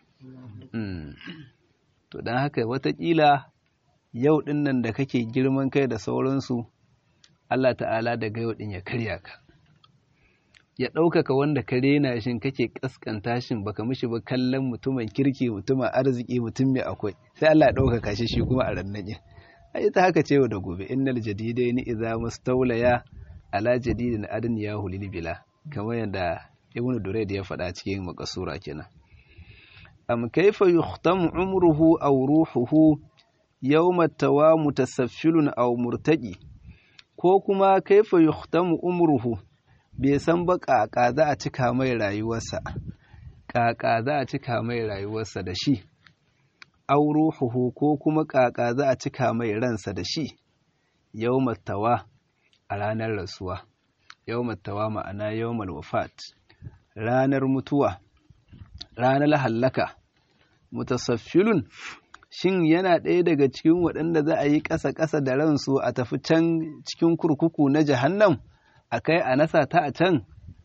to don haka watakila yau ɗin nan da kake girman kai da sauransu Allah ta'ala daga yau ɗin ya karya ka ya ɗaukaka wanda ka rena shin kake ƙasƙanta shin baka mishi ba kallon mutumin kirki mutumin arziki mutum mai akwai sai Allah ya ɗaukaka shi shi kuma a rannan ai ta haka ce da gobe innal jadidaini idza mustawlaya ala jadidin adin ya hulil bila kamar yadda ibnu durayd ya faɗa cikin makasura kenan am kaifa yuhtamu umruhu aw ruhuhu yawma tawa mutasaffilun aw murtaqi ko kuma kaifa yuhtamu umruhu bai san ba ƙaƙa za a cika mai rayuwarsa ƙaƙa za a cika mai rayuwarsa da shi auruhuhu ko kuma ƙaƙa za a cika mai ransa da shi yau tawa a ranar rasuwa yau tawa ma'ana yau wafat ranar mutuwa ranar hallaka mutasaffilun shin yana ɗaya daga cikin waɗanda za a yi ƙasa-ƙasa da ransu a tafi can cikin kurkuku na jahannam a kai a nasa ta a can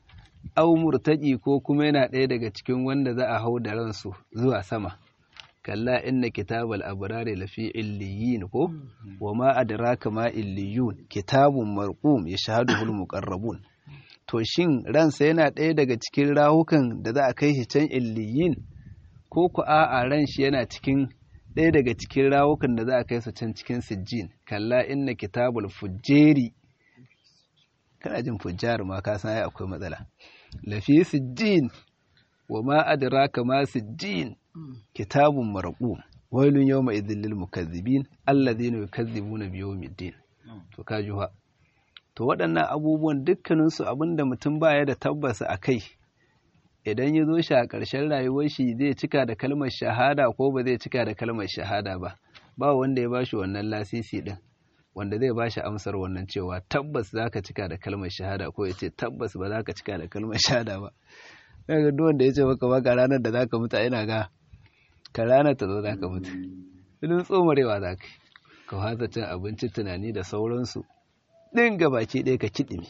au murtaƙi ko kuma yana ɗaya daga cikin wanda za a hau da ransu zuwa sama kalla inna kitabal abrari lafi illiyin ko wa ma adraka ma illiyun kitabun marqum yashhaduhul muqarrabun to shin ransa yana ɗaya daga cikin rahukan da za a kai shi can illiyin ko ku a'a ran shi yana cikin ɗaya daga cikin rawukan da za a kai su can cikin sijjin kalla inna kitabul fujjeri kana jin fujjar ma ka san ai akwai matsala lafi sijjin wa ma adraka ma sijjin kitabun marqum wailun yawma idhil lil mukazzibin alladhina yukazzibuna bi yawmiddin to ka juha to waɗannan abubuwan dukkaninsu abinda mutum baya da tabbasa a kai idan ya zo shi a ƙarshen rayuwar shi zai cika da kalmar shahada ko ba zai cika da kalmar shahada ba ba wanda ya bashi wannan lasisi din wanda zai bashi amsar wannan cewa tabbas za ka cika da kalmar shahada ko ya ce tabbas ba za ka cika da kalmar shahada ba daga duk wanda ya ce maka baka ranar da za ka mutu ina ga ka ranar ta zo za ka mutu filin tsomarewa za ka ka hasa cin abinci tunani da sauransu ɗin gabaki ɗaya ka kiɗime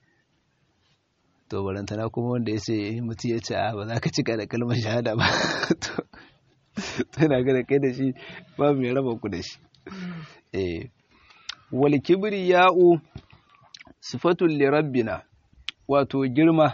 to barantana kuma wanda ya ce mutum ya ce a ba za ka cika da kalmar shahada ba to yana ga da kai da shi ba mai raba ku da shi eh wal kibri ya'u sifatul li rabbina wato girma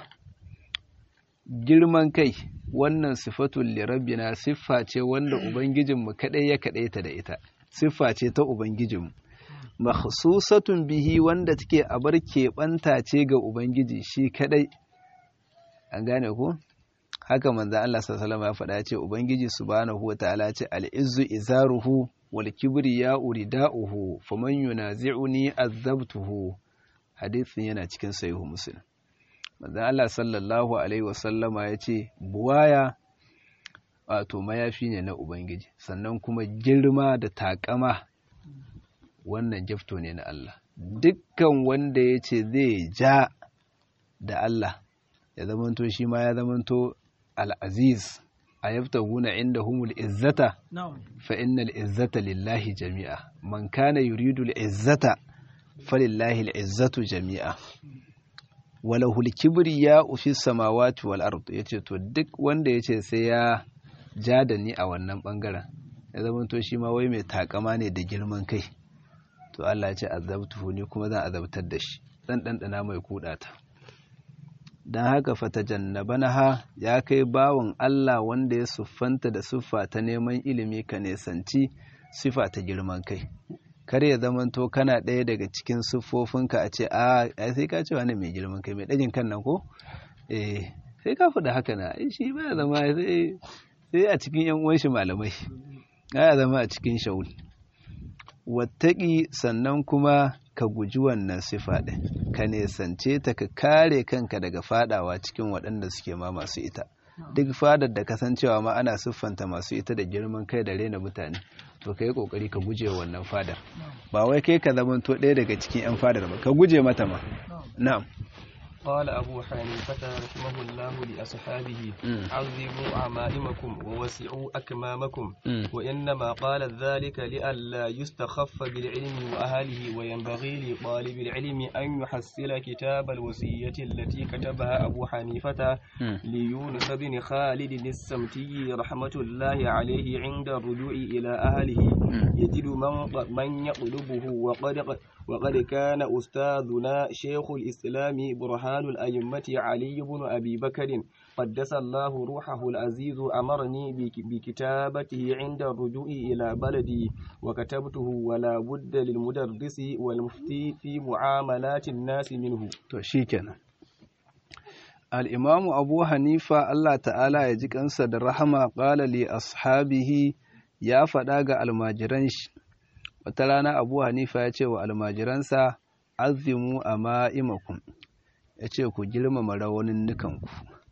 girman kai wannan sifatul li rabbina siffa ce wanda ubangijinmu kadai ya kadaita da ita siffa ce ta ubangijinmu makhsusatun bihi wanda take a bar keɓanta ce ga Ubangiji shi kadai an gane ku haka manzan Allah sallallahu ya faɗa ce Ubangiji subhanahu wa ta'ala ce al'izzu izaruhu wal kibri ya urida'uhu faman yunazi'uni azabtuhu hadisin yana cikin sahihu muslim manzan Allah sallallahu alaihi wasallama ya ce buwaya wato mayafi ne na Ubangiji sannan kuma girma da takama wannan jafto ne na Allah dukkan wanda ya ce zai ja da Allah ya zamanto shi ma ya zamanto al'aziz a yafta guna inda humul izzata fa innal izzata lillahi jami'a man kana yuridu izzata falillahi al'izzatu jami'a walahul kibri ya ufi samawati wal ard yace to duk wanda yace sai ya ja da ni a wannan bangaren ya zamanto shi ma wai mai takama ne da girman kai to Allah ya ce azabtuhu ni kuma zan azabtar da shi dan dandana mai kudata dan haka fatajannabanaha ya kai bawon Allah wanda ya siffanta da siffa ta neman ilimi ka nesanci siffa ta girman kai kar ya zamanto kana ɗaya daga cikin siffofinka a ce a sai ka ce wani mai girman kai mai ɗagin kan nan ko eh sai ka faɗa haka na shi ba zama sai sai a cikin yan uwan shi malamai ya zama a cikin shaul wattaƙi sannan kuma ka guji wannan sifa ɗin ka nesance ta ka kare kanka daga fadawa cikin waɗanda suke ma masu ita duk fadar da kasancewa ma ana siffanta masu ita da girman kai da rena mutane to ka yi ƙoƙari ka guje wannan fadar ba wai kai ka zamanto ɗaya daga cikin 'yan fadar ba ka guje mata ma na'am قال أبو حنيفة رحمه الله لأصحابه عظموا عمائمكم ووسعوا أكمامكم وإنما قال ذلك لئلا يستخف بالعلم وأهله وينبغي لطالب العلم أن يحصل كتاب الوصية التي كتبها أبو حنيفة ليونس بن خالد السمتي رحمة الله عليه عند الرجوع إلى أهله يجد من, من يطلبه وقد, وقد كان أستاذنا شيخ الإسلام برهان برهان الأئمة علي بن أبي بكر قدس الله روحه العزيز أمرني بكتابته عند الرجوع إلى بلدي وكتبته ولا بد للمدرس والمفتي في معاملات الناس منه شيكنا الإمام أبو حنيفة الله تعالى يجيك أنسى الرحمة قال لأصحابه يا فداغ الماجرانش وتلانا أبو حنيفة يتشي والماجرانسا عظموا أمائمكم ya ce ku girmama rawanin nukanku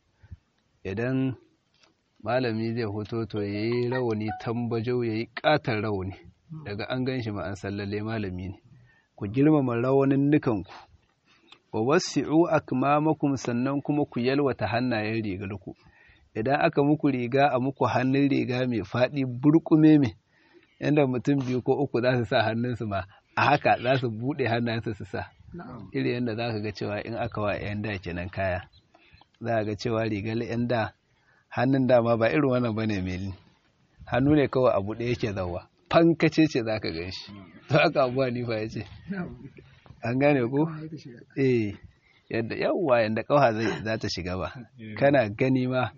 idan malami zai hoto to ya yi rawani tambajau ya yi ƙatar rawani daga an gan shi ma'an sallalle malami ne ku girmama rawanin nukanku wa wasi'u akmamakum sannan kuma ku yalwata hannayen rigarku idan aka muku riga a muku hannun riga mai faɗi burkume mai yadda mutum biyu ko uku za su sa hannunsu ma a haka za su buɗe hannayensu su sa iri yadda za ka ga cewa in aka wa 'yan da kenan kaya za ga cewa rigar yan da hannun dama ba irin wannan bane meli hannu ne kawai abu ɗaya yake zawa fankace ce za ka gan shi to haka abuwa ni fa ya ce an gane ko eh yadda yawwa yadda kawa za ta shiga ba kana gani ma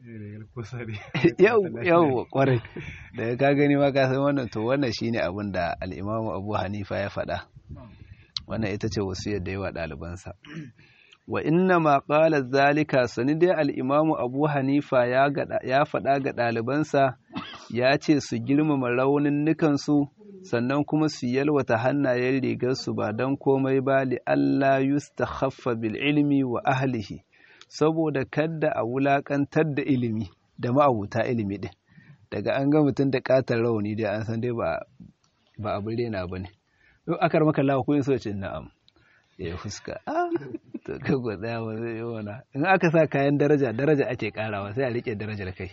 yau kwarai daga ka gani ma ka san wannan to wannan shine abin da al'imamu abu hanifa ya faɗa wannan ita ce wasiyar da yawa ɗalibansa wa inna ma qala zalika sani dai al'imamu abu hanifa ya faɗa ga ɗalibansa ya ce su girmama raunin nukansu sannan kuma su yalwata hannayen rigarsu ba don komai ba li Allah yustakhaffa bil ilmi wa ahlihi saboda kadda a wulakantar da ilimi da ma'abuta ilimi din daga an ga mutum da katar rauni dai an san dai ba ba abin rena bane in aka maka lawa ko so ce na'am ya fuska ah to ka go tsaya wa zai wana in aka sa kayan daraja daraja ake karawa sai a rike darajar kai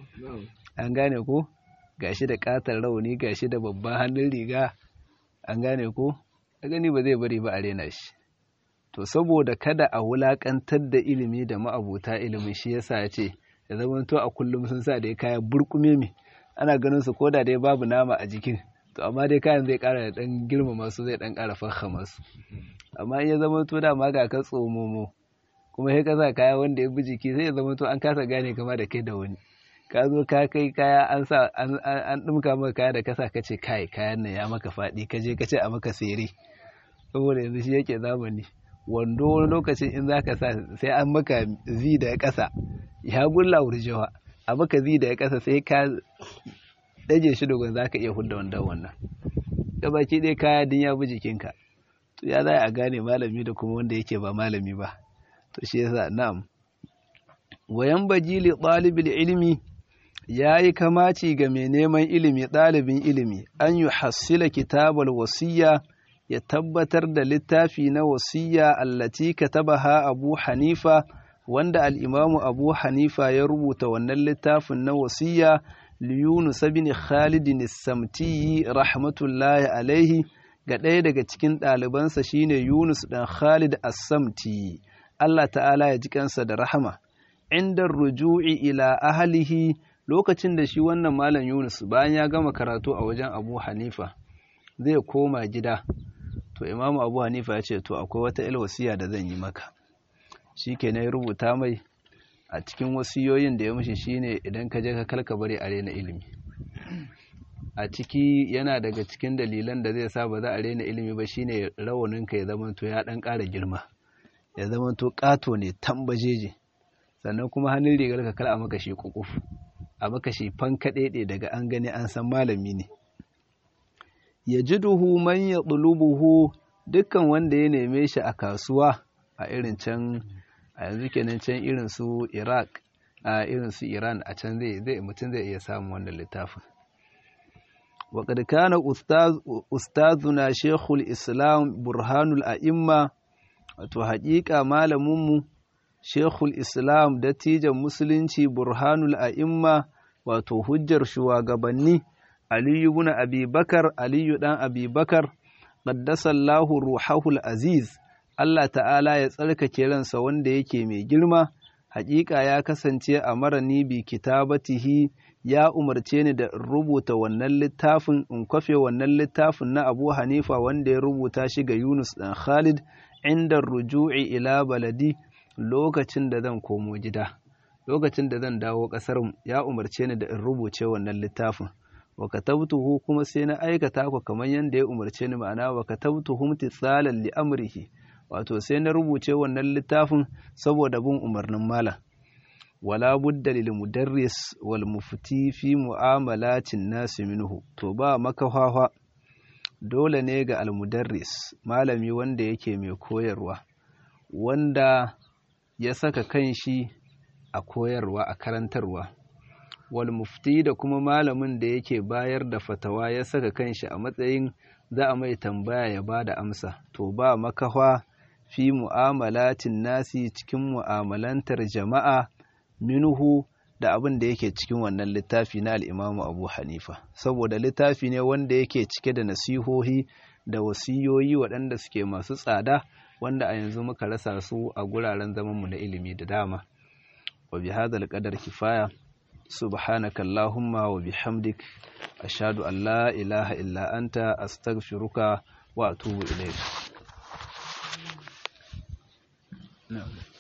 an gane ko gashi da katar rauni gashi da babban hannun riga an gane ko a gani ba zai bari ba a rena shi to saboda kada a wulakantar da ilimi da ma'abuta ilimi shi yasa ya ce ya zama to a kullum sun sa da kaya burkume mi ana ganin su koda dai babu nama a jikin to amma dai kayan zai kara da dan girmama su zai dan kara fahama su amma in ya zama to da ma ga ka tsomomo kuma sai ka sa kaya wanda ya bi jiki sai ya zama to an kasa gane kama da kai da wani ka zo ka kai kaya an sa an dumka maka kaya da kasa ka ce kai kayan nan ya maka faɗi ka je ka ce a maka sere saboda yanzu shi yake zamani wando wani lokacin in zaka sa sai an maka zi da ƙasa ya gulla wurjewa a maka zi da ƙasa sai ka daje shi dogon zaka iya hudda wandon wannan da baki dai kaya din ya bi jikinka to ya za a gane malami da kuma wanda yake ba malami ba to shi yasa na'am wayan bajili ɗalibin ilimi ya yi kamaci ga mai neman ilimi ɗalibin ilimi an yi hassila kitabar wasiya ya tabbatar da littafi na wasiya allati katabaha abu hanifa wanda al'imamu abu hanifa ya rubuta wannan littafin na wasiya liyunus bin khalidin samtiyi rahmatullahi alaihi ga ɗaya daga cikin ɗalibansa shine yunus ɗan khalid as-samti Allah ta'ala ya ji kansa da rahama inda ruju'i ila ahalihi lokacin da shi wannan malam Yunus bayan ya gama karatu a wajen Abu Hanifa zai koma gida to Imam Abu Hanifa ya ce to akwai wata ilwasiya da zan yi maka shikenan ya rubuta mai a cikin wasiyoyin da ya mishi shine idan ka je ka kalka bari a rena ilimi a ciki yana daga cikin dalilan da zai sa ba za a rena ilimi ba shine rawaninka ya zama to ya dan ƙara girma ya zama to ƙato ne tambajeje sannan kuma hannun rigar ka kar a maka shi kukuf a maka shi fankaɗeɗe daga an gani an san malami ne ya ji duhu man ya ɗulubuhu dukkan wanda ya neme shi a kasuwa a irin can a yanzu kenan can irin su iraq a irin su iran a can zai mutum zai iya samun wannan littafin وقد كان أستاذ أستاذنا شيخ الإسلام برهان الأئمة wato haƙiƙa malaminmu shekul islam dattijan musulunci burhanul a'imma wato hujjar shugabanni aliyu bin abubakar aliyu dan abubakar qaddasallahu ruhahul aziz Allah ta'ala ya tsarkake ransa wanda yake mai girma haƙiƙa ya kasance a marani bi kitabatihi ya umarce ni da in rubuta wannan littafin in kwafe wannan littafin na Abu Hanifa wanda ya rubuta shi ga Yunus dan Khalid inda ruju'i ila baladi lokacin da zan komo gida lokacin da zan dawo ƙasar ya umarce ni da in rubuce wannan littafin wa katabtuhu kuma sai na aikata ku kamar yadda ya umarce ni ma'ana wa katabtuhu imtisalan li amrihi wato sai na rubuce wannan littafin saboda bin umarnin malam wala budda lil mudarris wal mufti fi mu'amalatin nasi minhu to ba makafafa dole ne ga al mudarris malami wanda yake mai koyarwa wanda ya saka kanshi a koyarwa a karantarwa wal mufti da kuma malamin da yake bayar da fatawa ya saka kanshi a matsayin za a mai tambaya ya ba da amsa to ba makafa fi mu'amalatin nasi cikin mu'amalantar jama'a minuhu da abin da yake cikin wannan littafi na al'imamu abu hanifa saboda littafi ne wanda yake cike da nasihohi da wasiyoyi waɗanda suke masu tsada wanda a yanzu muka rasa su a guraren zamanmu na ilimi da dama wa bi hadal qadar kifaya subhanaka allahumma wa bihamdik ashhadu an la ilaha illa anta astaghfiruka wa atubu ilayk na'am